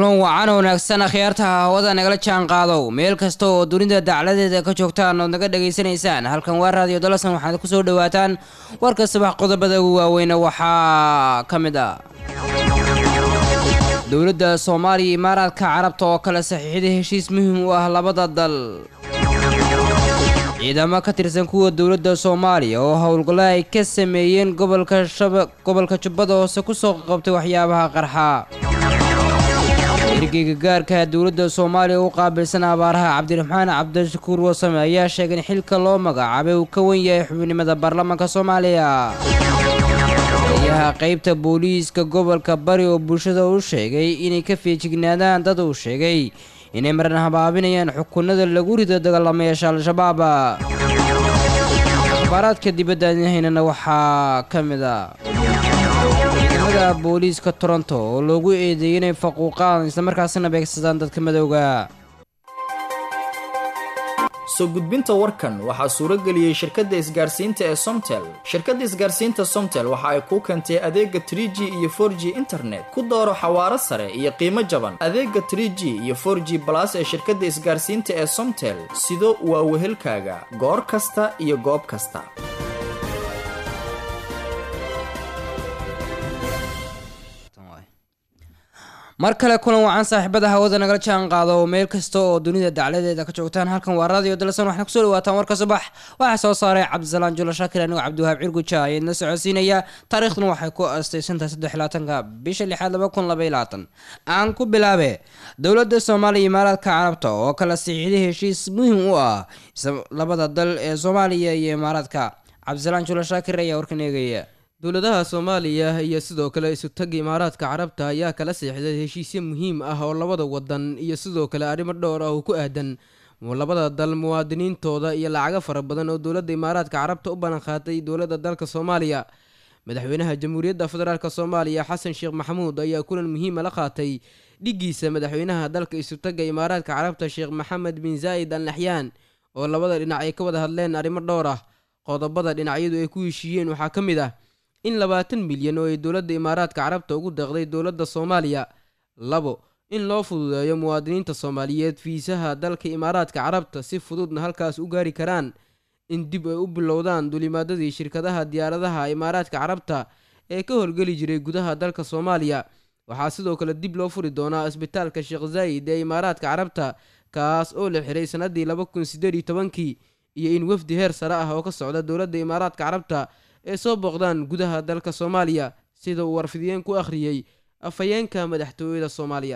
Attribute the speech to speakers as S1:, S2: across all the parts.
S1: kulan wacan wanaagsan akhyaarta hawada nagala jaan qaadow meel kasta oo dunida dacladeeda ka joogtaan ood naga dhagaysanaysaan halkan waa raadiyo dalasan waxaad ku soo dhawaataan warka subax qodobada ugu waaweyne waxaa ka mid ah dowladda soomaaliya imaaraadka carabta oo kale saxiixday heshiis muhiim u ah labada dal ciidamo ka tirsan kuwa dowladda soomaaliya oo howlgallo ay ka sameeyeen gobolka shaba gobolka jubbada hoose kusoo qabtay waxyaabaha qarxa ergeyga gaarka dowladda soomaaliya u qaabilsan abaaraha cabdiraxmaan cabdishakuur wasame ayaa sheegay in xilka loo magacaabay uu ka wen yahay xubnimada baarlamaanka soomaaliya ayaha qeybta booliiska gobolka bari oo bulshada u sheegay inay ka feejignaadaan dad uu sheegay inay maran habaabinayaan xukunada lagu rido dagaalamayaasha al-shabaab akhbaaraadka dibadda haynana waxaa ka mid a ciidamada booliiska toronto oo loogu eedeeyay inay faquuqaan islamarkaasina beegsadaan dadka madowga
S2: soo gudbinta warkan waxaa suuro geliyey shirkadda isgaarsiinta ee somtel shirkadda isgaarsiinta somtel waxa ay kuu keentay adeega trie g iyo for g internet ku dooro xawaaro sare iyo qiimo jaban adeega trie g iyo for g balas ee shirkadda isgaarsiinta ee somtel sido waa wehelkaaga goor kasta iyo goob kasta
S1: mar kale kulan wacan saaxiibada hawada nagala jaan qaado oo meel kasta oo dunida dacladeeda ka joogtaan halkan waa radio dalsan waxaana kusoo dhawaataan warka subax waxaa soo saaray cabdisalaan julo shaakir anigoo cabdiwahaab cirguja ayaedna socodsiinaya taariikhduna waxay ku astaysantahay saddex labaatanka bisha lixaad laba kun laba iyo labaatan aan ku bilaabe dowladda soomaaliya imaaraadka carabta oo kala saxiixday heshiis muhiim u ah labada dal ee soomaaliya iyo imaaraadka cabdisalaan julo shaakir ayaa warkan eegaya
S3: dowladaha soomaaliya iyo sidoo kale isutagga imaaraadka carabta ayaa kala seexday heshiisyo muhiim ah oo labada wadan iyo sidoo kale arrimo dhowr ah oo ku aadan labada dal muwaadiniintooda iyo lacago fara badan oo dowladda imaaraadka carabta u ballanqaaday dowladda dalka soomaaliya madaxweynaha jamhuuriyadda federaalk soomaaliya xasan sheekh maxamuud ayaa kulan muhiima la qaatay dhiggiisa madaxweynaha dalka isutagga imaaraadka carabta sheekh maxamed bin zaa'id al naxyaan oo labada dhinac ay ka wada hadleen arrimo dhowr ah qodobada dhinacyadu ay ku heshiiyeen waxaa ka mid ah in labaatan milyan oo ay dowladda imaaraadka carabta ugu deeqday dowladda soomaaliya labo in loo fududeeyo muwaadiniinta soomaaliyeed fiisaha dalka imaaraadka carabta si fududna halkaas u gaari karaan in dib ay u bilowdaan dulimaadadii shirkadaha diyaaradaha imaaraadka carabta ee ka howlgeli jiray gudaha dalka soomaaliya waxaa sidoo kale dib loo furi doonaa isbitaalka sheekh zaa'id ee imaaraadka carabta kaas oo la xiray sannaddii laba kun siddeed iyo tobankii iyo in wafdi heer sare ah oo ka socda dowladda imaaraadka carabta ee soo booqdaan gudaha dalka soomaaliya sida uu warfidiyeen ku akhriyey afhayeenka madaxtooyada soomaaliya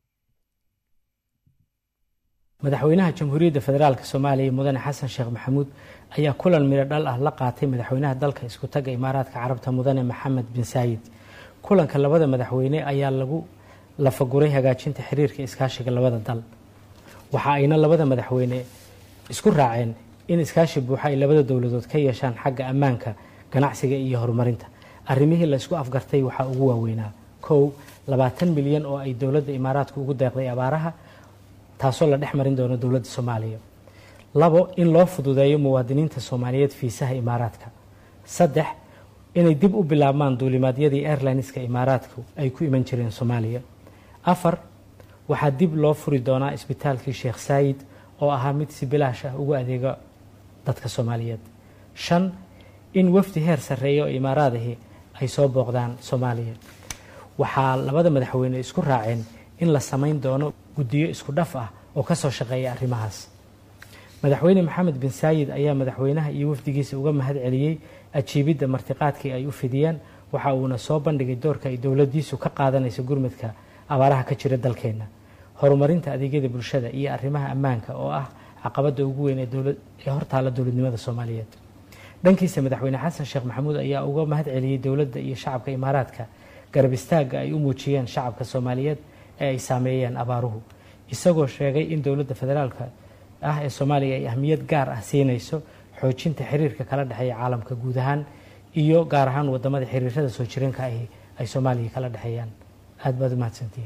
S4: madaxweynaha jamhuuriyadda federaalk soomaaliya mudane xasan sheekh maxamuud ayaa kulan midho dhal ah la qaatay madaxweynaha dalka isku tagga imaaraadka carabta mudane maxamed bin saayid kulanka labada madaxweyne ayaa lagu lafaguray hagaajinta xiriirka iskaashiga labada dal waxa ayna labada madaxweyne isku raaceen in iskaashi buuxa ay labada dowladood ka yeeshaan xagga ammaanka ganacsiga iyo horumarinta arrimihii la isku afgartay waxaa ugu waaweynaa kow labaatan milyan oo ay dowladda imaaraadku ugu deeqday abaaraha taasoo la dhex marin doono dowladda soomaaliya labo in loo fududeeyo muwaadiniinta soomaaliyeed fiisaha imaaraadka saddex inay dib u bilaabmaan duulimaadyadii airlineska imaaraadku ay ku iman jireen soomaaliya afar waxaa dib loo furi doonaa isbitaalkii sheekh saayid oo ahaa mid si bilaash ah ugu adeega dadka soomaaliyeed shan in wafdi heer sarreeya oo imaaraadihii ay soo booqdaan soomaaliya waxaa labada madaxweyne isku raaceen in la samayn doono guddiyo isku dhaf ah oo ka soo shaqeeya arrimahaas madaxweyne maxamed bin saayid ayaa madaxweynaha iyo wafdigiisa uga mahad celiyey ajiibidda martiqaadkii ay u fidiyeen waxa uuna soo bandhigay doorka ay dowladiisu ka qaadanayso gurmadka abaaraha ka jira dalkeenna horumarinta adeegyada bulshada iyo arrimaha ammaanka oo ah caqabadda ugu weyn ee hortaala dowladnimada soomaaliyeed dhankiisa madaxweyne xasan sheekh maxamuud ayaa uga mahad celiyey dowladda iyo shacabka imaaraadka garab istaagga ay u muujiyeen shacabka soomaaliyeed ee ay saameeyeen abaaruhu isagoo sheegay in dowladda federaalka ah ee soomaaliya ay ahmiyad gaar ah siinayso xoojinta xiriirka kala dhexeeya caalamka guud ahaan iyo gaar ahaan wadamada xiriirada soo jireenka ahi ay soomaaliya kala dhexeeyaan aad baad u mahadsantihiin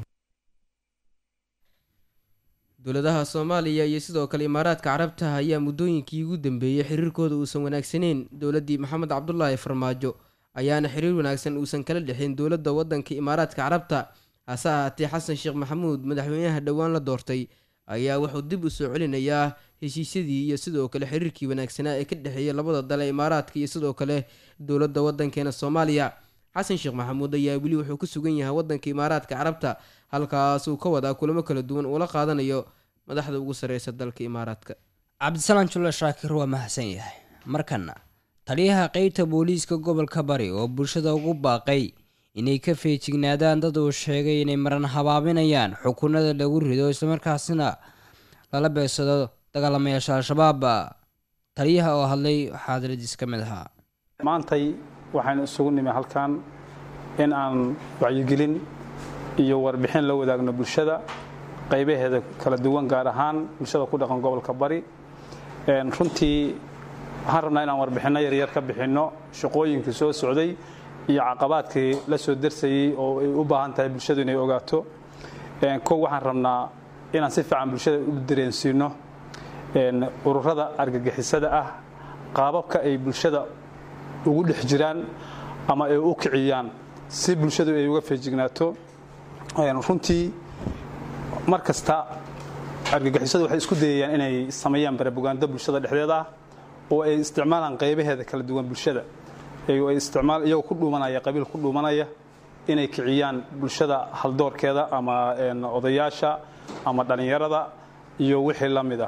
S3: dowladaha soomaaliya iyo sidoo kale imaaraadka carabta ayaa muddooyinkii ugu dambeeyey xiriirkooda uusan wanaagsaneyn dowladdii maxamed cabdulaahi farmaajo ayaana xiriir wanaagsan uusan kala dhexin dowladda waddanka imaaraadka carabta hase ahaatee xasan sheekh maxamuud madaxweynaha dhowaan la doortay ayaa wuxuu dib u soo celinayaa heshiisyadii iyo sidoo kale xiriirkii wanaagsanaa ee ka dhexeeya labada dal ee imaaraadka iyo sidoo kale dowladda waddankeena soomaaliya xasan sheekh maxamuud ayaa weli wuxuu ku sugan yahay waddanka imaaraadka carabta halkaasuu ka wadaa kulamo kala duwan uula qaadanayo madaxda ugu sarreysa dalka imaaraadka
S1: cabdisalaan julle shaakir waa mahadsan yahay markana taliyaha qeybta booliiska gobolka bari oo bulshada ugu baaqay inay ka feejignaadaan dad uu sheegay inay maran habaabinayaan xukunada lagu rido islamarkaasina lala beegsado dagaalamayaasha al-shabaab taliyaha oo hadlay waxaa hadaladiis ka mid ahaa
S5: maantay waxaynu isugu nimi halkan in aan wacyigelin iyo warbixin la wadaagno bulshada qaybaheeda kala duwan gaar ahaan bulshada ku dhaqan gobolka bari runtii waxaan rabnaa inaan warbixinno yaryar ka bixinno shaqooyinkii soo socday iyo caqabaadkii la soo darsayey oo ay u baahan tahay bulshadu inay ogaato kow waxaan rabnaa inaan si fiican bulshada u dareensiino ururada argagixisada ah qaababka ay bulshada ugu dhex jiraan ama ay u kiciyaan si bulshadu ay uga feejignaato runtii mar kasta argagixisadu waxay isku dayayaan inay sameeyaan barabugaando bulshada dhexdeeda ah oo ay isticmaalaan qaybaheeda kala duwan bulshada iyagoo ku dhuumanaya qabiil ku dhuumanaya inay kiciyaan bulshada haldoorkeeda ama odayaasha ama dhallinyarada iyo wixii la mid ah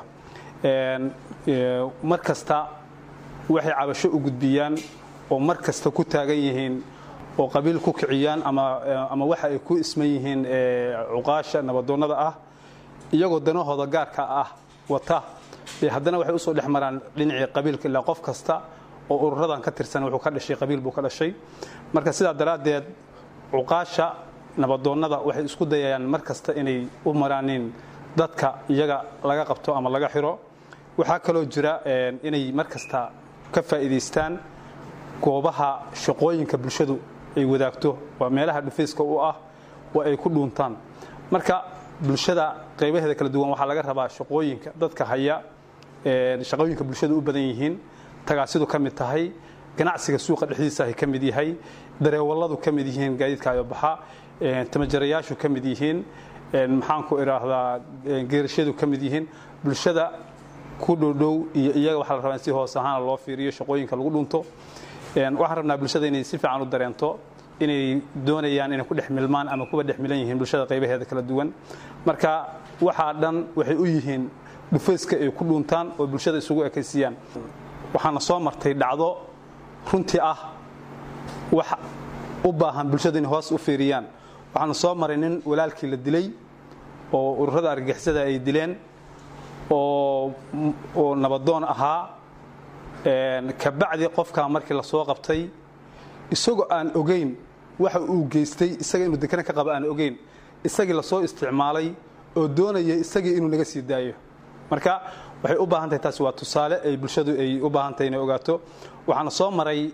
S5: mar kasta waxay cabasho u gudbiyaan oo mar kasta ku taagan yihiin oo qabiil ku kiciyaan ama waxa ay ku isman yihiin cuqaasha nabadoonnada ah iyagoo danahooda gaarka ah wata haddana waxay usoo dhex maraan dhinacii qabiilka ilaa qof kasta oo ururadan ka tirsan wuxuu ka dhashay qabiil buu ka dhashay marka sidaa daraaddeed cuqaasha nabadoonnada waxay isku dayayaan mar kasta inay u maraanin dadka iyaga laga qabto ama laga xiro waxaa kaloo jira inay mar kasta ka faa'iidaystaan goobaha shaqooyinka bulshadu ay wadaagto waa meelaha dhufayska u ah oo ay ku dhuuntaan marka bulshada qaybaheeda kala duwan waxaa laga rabaa shaqooyinka dadka haya shaqooyinka bulshadu u badan yihiin tagaasidu ka mid tahay ganacsiga suuqa dhexdiisa ay ka mid yahay dareewalladu ka mid yihiin gaadiidka ayobaxa tamajarayaashu ka mid yihiin maxaanku idhaahdaa geerashadu ka mid yihiin bulshada ku dhowdhow iyo iyaga waxaa la rabaa in si hoos ahaana loo fiiriyo shaqooyinka lagu dhunto waxaan rabnaa bulshada inay si fiican u dareento inay doonayaan inay ku dhex milmaan ama kuwa dhex milan yihiin bulshada qaybaheeda kala duwan marka waxaa dhan waxay u yihiin dhufayska ay ku dhuuntaan oo bulshada isugu ekaysiiyaan waxaana soo martay dhacdo runtii ah wax u baahan bulshada inay hoos u fiiriyaan waxaana soo maray nin walaalkii la dilay oo ururada argagixisada ay dileen oo nabadoon ahaa kabacdi qofkaa markii la soo qabtay isagoo aan ogayn waxa uu geystay isaga inuu dekana ka qaba aan ogayn isagii lasoo isticmaalay oo doonaya isagii inuu naga sii daayo marka waxay u baahan tahay taasi waa tusaale ay bulshadu ay u baahan tahay inay ogaato waxaana soo maray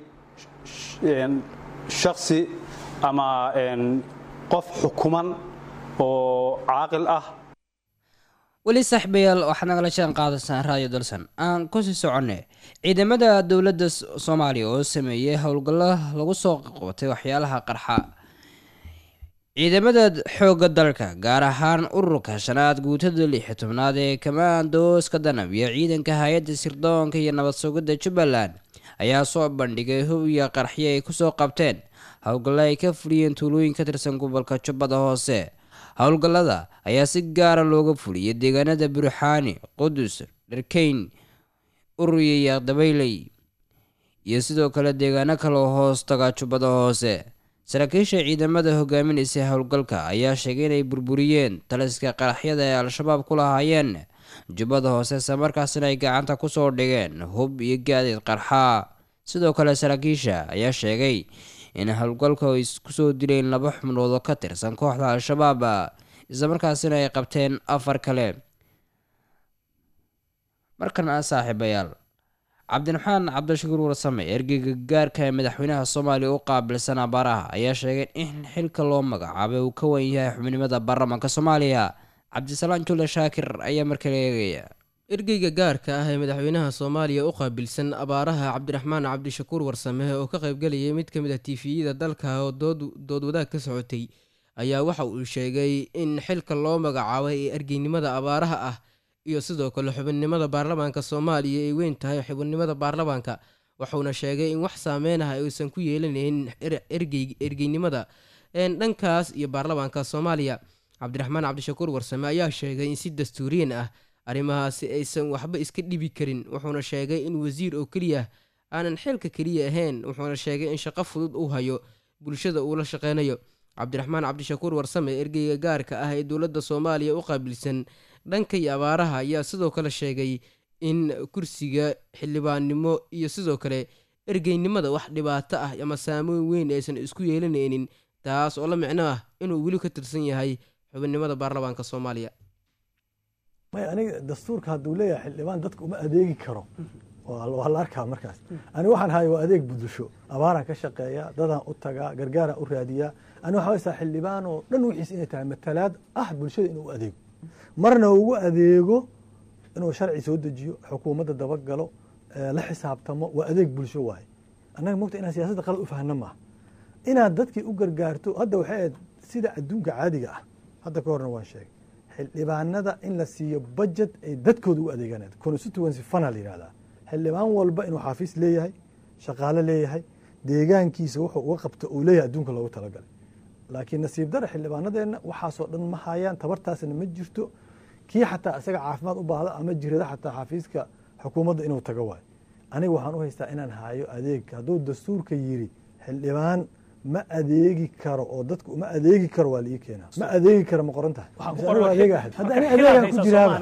S5: shaksi ama qof xukuman oo caaqil ah
S1: weli saaxiibayaal waxaad nagala jaan qaadaysaan raadiyo dalsan aan kusii soconne ciidamada dowladda soomaaliya oo sameeyey howlgallo lagu soo qabatay waxyaalaha qarxa ciidamada xoogga dalka gaar ahaan ururka shanaad guutada lix iyo tobnaad ee kamaandooska danab iyo ciidanka hay-adda sirdoonka iyo nabad sugidda jubbaland ayaa soo bandhigay hub iyo qarxyo ay kusoo qabteen howlgallo ay ka fuliyeen tuulooyin ka tirsan gobolka jubbada hoose howlgallada ayaa si gaara looga fuliyay deegaanada burxaani qudus dharkeyn ururiya iyo dabayley iyo sidoo kale deegaano kaloo hoos taga jubbada hoose saraakiisha ciidamada hogaaminaysa howlgalka ayaa sheegay inay burburiyeen taliska qaraxyada ee al-shabaab ku lahaayeen jubbada hoose islamarkaasina ay gacanta kusoo dhigeen hub iyo gaadiid qarxa sidoo kale saraakiisha ayaa sheegay in howlgalka ay kusoo dileen laba xubnood oo ka tirsan kooxda al-shabaab islamarkaasina ay qabteen afar kale markan a saaxiibayaal cabdiraxmaan cabdishakuur warsame ergeyga gaarka ee madaxweynaha soomaaliya u qaabilsan abaaraha ayaa sheegay in xilka loo magacaabay uu ka wan yahay xubnimada baarlamaanka soomaaliya cabdisalaan jule shaakir ayaa markale eegaya
S3: ergeyga gaarka ah ee madaxweynaha soomaaliya u qaabilsan abaaraha cabdiraxmaan cabdishakuur warsame oo ka qaybgalayay mid ka mid ah tifiyada dalka oo dood wadaag ka socotay ayaa waxa uu sheegay in xilka loo magacaabay ee ergeynimada abaaraha ah iyo sidoo kale xubinnimada baarlamaanka soomaaliya ay weyn tahay xubinnimada baarlamaanka wuxuuna sheegay in wax saameynaha aysan ku yeelanaynin ergeynimada dhankaas iyo baarlamaanka soomaaliya cabdiraxmaan cabdishakuur warsame ayaa sheegay in si dastuuriyan ah arrimahaasi aysan waxba iska dhibi karin wuxuuna sheegay in wasiir oo keliya aanan xilka keliya ahayn wuxuuna sheegay in shaqo fudud uu hayo bulshada uu la shaqeynayo cabdiraxmaan cabdishakuur warsame ergeyga gaarka ah ee dowladda soomaaliya u qaabilsan dhanka iyo abaaraha ayaa sidoo kale sheegay in kursiga xildhibaannimo iyo sidoo kale ergeynimada wax dhibaato ah ama saameyn weyn aysan isku yeelanaynin taas oo la micno ah inuu weli ka tirsan yahay xubinnimada baarlamaanka soomaaliya
S6: may aniga dastuurka hadduu leeyahay xildhibaan dadka uma adeegi karo waa la arkaa markaas ani waxaan haya waa adeeg budusho abaaraan ka shaqeeya dadaan u tagaa gargaaraan u raadiyaa ani waxaa haysaa xildhibaan oo dhan wixiis inay tahay matalaad ah bulshada inuu adeego marna ugu adeego inuu sharci soo dejiyo xukuumadda dabagalo la xisaabtamo waa adeeg bulsho waaye annaga mogta inaan siyaasadda qalad u fahno maaha inaad dadkii u gargaarto hadda waxay ahayd sida adduunka caadiga ah hadda ka horna waan sheegay xildhibaanada in la siiyo budget ay dadkooda u adeegaan constituency fana la yihahdaa xildhibaan walba inuu xaafiis leeyahay shaqaale leeyahay deegaankiisa wuxuu uga qabta uu leeyahay adduunka loogu talagalay laakiin nasiib dara xildhibaanadeenna waxaasoo dhan ma hayaan tabartaasna ma jirto kii xataa isaga caafimaad u baahda ama jirada xataa xafiiska xukuumadda inuu tago waayo aniga waxaan u haystaa inaan hayo adeeg hadduu dastuurka yiri xildhibaan ma adeegi karo oo dadku uma adeegi karo waa laii keenaa ma adeegi karo ma qoran tahay hadda ani adeegaan ku jiraaba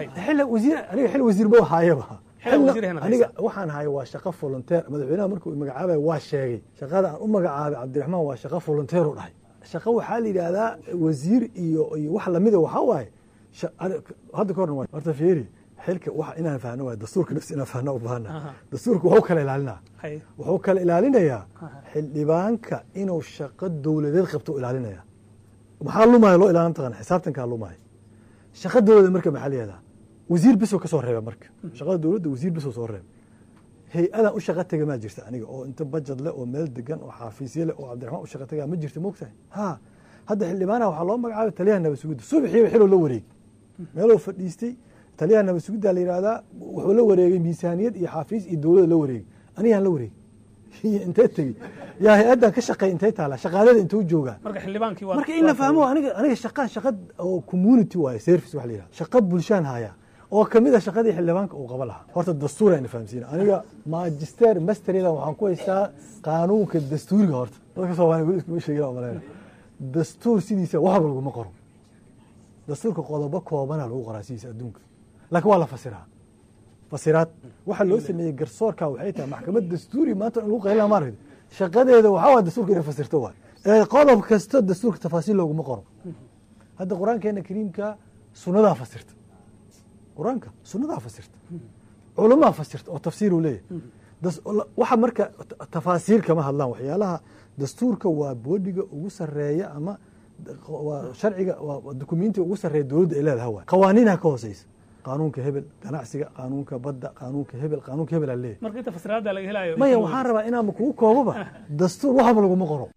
S6: aniga xil wasiir ma haayaba aniga waxaan haya waa shaqo volunteer madaxweynaha markuu magacaabay waa sheegay shaqada aan u magacaabay cabdiraxmaan waa shaqo volunteer u dhahay shaqo waxaa la yidhaahdaa wasiir iyo iyo wax lamida waxaa waaye hadda ka horna horta fiiri xilka wax inaan fahno waay dastuurka nafsi inaan fahno u baahana dastuurka wuxuu kala ilaalinaa wuxuu kala ilaalinayaa xildhibaanka inuu shaqo dowladeed qabto u ilaalinaya maxaa lumaya loo ilaalin taqana xisaabtankaa lumaya shaqo dowladeed marka maxaa la yihahdaa wasiir bisoo ka soo reeba marka shaqada dowladda wasiir bisoo soo reeba hay-adan u shaqa tega maa jirta aniga oo inta bajad leh oo meel degan oo xaafiisye leh oo cabdiraxmaan u shaqa tega ma jirta moogtahay ha hadda xildhibaanaha waxaa loo magacaabay taliyaha nabad sugidda subaxiiba xiloo la wareeg meeloo fadhiistay taliyaha nabad sugidda la yihahdaa wuxuu la wareegay miisaaniyad iyo xaafiis iyo dowladda la wareegay anigaan la wareegay intee tegey yaa hay-addan ka shaqeey intay taala shaqaalada intuu joogaa marka in la fahmo aniga aniga shaqa shaqa oo community waaye service waxa la yihahda shaqa bulshaan haya oo kamid a shaqadii xildhibaanka uu qaba lahaa horta dastuur ayna fahamsiina aniga magister masteryadan waxaan ku haystaa qaanuunka dastuuriga horta dadka soomaaliya weli iskuma sheegin malayna dastuur sidiisa waxba laguma qoro dastuurka qodobo koobana lagu qoraa sidiisa adduunka laakiin waa la fasiraa fasiraad waxa loo sameeyey garsoorka waxay tahay maxkamad dastuuri maanta in lagu qaylina maaragta shaqadeeda waxaa waa dastuurka inay fasirto waay ee qodob kasta dastuurka tafaasiil looguma qoro hadda qur-aankeena kariimka sunnadaa fasirta qur-aanka sunnadaa fasirta culamaa fasirta oo tafsiir uu leeyahay waxa marka tafaasiir kama hadlaan waxyaalaha dastuurka waa boodhiga ugu sareeya ama waa sharciga waa dukumentiga ugu sareeya dowladda ay leedaha waay qawaaniinha ka hooseysa qaanuunka hebel ganacsiga qaanuunka badda qaanuunka hebel qaanuunka hebel aa leeyahay
S7: marka inta fasiraada laga helayo
S6: maya waxaan rabaa inaanba kugu kooboba dastuur waxba laguma qoro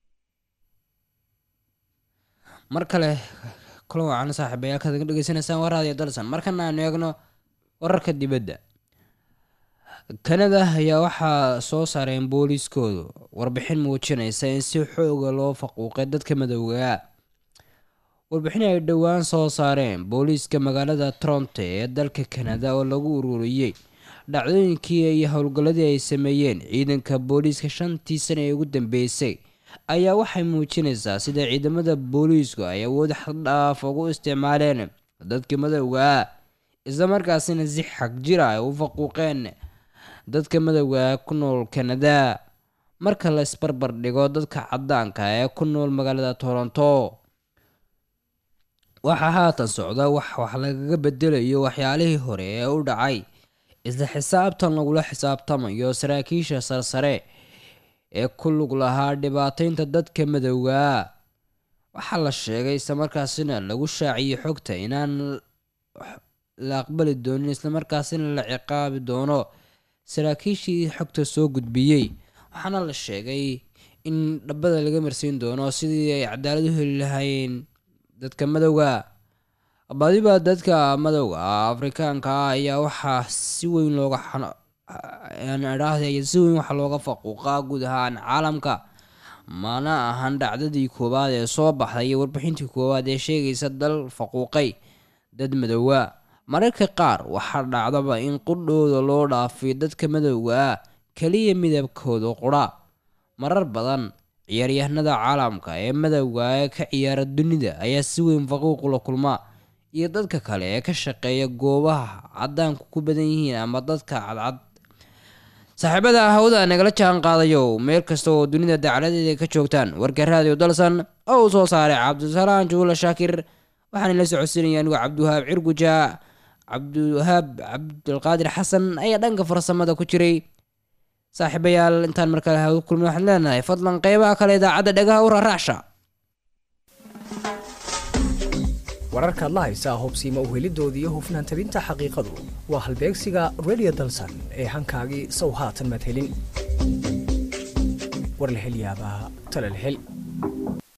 S1: mar kale kulan wacan saaxiibayaal kaad ga dhegeysanaysaan waa raadiyo dalsan markana aanu eegno wararka dibadda kanada ayaa waxaa soo saareen booliiskoodu warbixin muujinaysa in si xooga loo faquuqay dadka madowgaa warbixin ay dhowaan soo saareen booliiska magaalada toronto ee dalka kanada oo lagu ururiyey dhacdooyinkii iyo howlgalladii ay sameeyeen ciidanka booliiska shantii sana ee ugu dambeysay ayaa waxay muujinaysaa sida ciidamada booliisku ay awood xaddhaaf ugu isticmaaleen dadka madowgaa isla markaasina si xag jira ay u faquuqeen dadka madowgaa ku nool kanada marka la isbarbar dhigo dadka caddaanka ee ku nool magaalada toronto waxaa haatan socda wax wax lagaga bedelayo waxyaalihii hore ee u dhacay isla xisaabtan lagula xisaabtamayo saraakiisha sarsare ee ku lug lahaa dhibaataynta dadka madowgaa waxaa la sheegay islamarkaasina lagu shaaciyey xogta inaan la aqbali doonin islamarkaasina la ciqaabi doono saraakiishii xogta soo gudbiyey waxaana la sheegay in dhabada laga marsiin doono sidii ay cadaalad u heli lahaayeen dadka madowga badiba dadka madowga afrikaanka ah ayaa waxaa si weyn looga si weyn waxaa looga faquuqaa guud ahaan caalamka mana ahan dhacdadii koowaad ee soo baxday iyo warbixintii koowaad ee sheegaysa dal faquuqay dad madowga mararka qaar waxaa dhacdaba in qudhooda loo dhaafiyo dadka madowga ah keliya midabkooda qudha marar badan ciyaaryahanada caalamka ee madowga ee ka ciyaara dunida ayaa si weyn faquuq la kulma iyo dadka kale ee ka shaqeeya goobaha cadaanku ku badan yihiin ama dadka cadcad saaxiibada hawada nagala jaan qaadayo meel kasta oo dunida dacaladeeda ka joogtaan warka raadiyo dalsan oo uu soo saaray cabdisalaan juula shaakir waxaan la socodsiinaya anigu cabdiwahaab cirguja cabdiwahaab cabdulqaadir xasan ayaa dhanka farsamada ku jiray saaxiibayaal intaan markale hawada kulmin waxaan leenahay fadlan qeybaha kale idaacadda dhagaha u raraacsha
S7: wararkaad la haysaa hubsiima uhelidooda iyo hufnaan tabinta xaqiiqadu waa halbeegsiga radio dalsan ee hankaagii sow haatan madhelin war la hel yaabaa tala la hel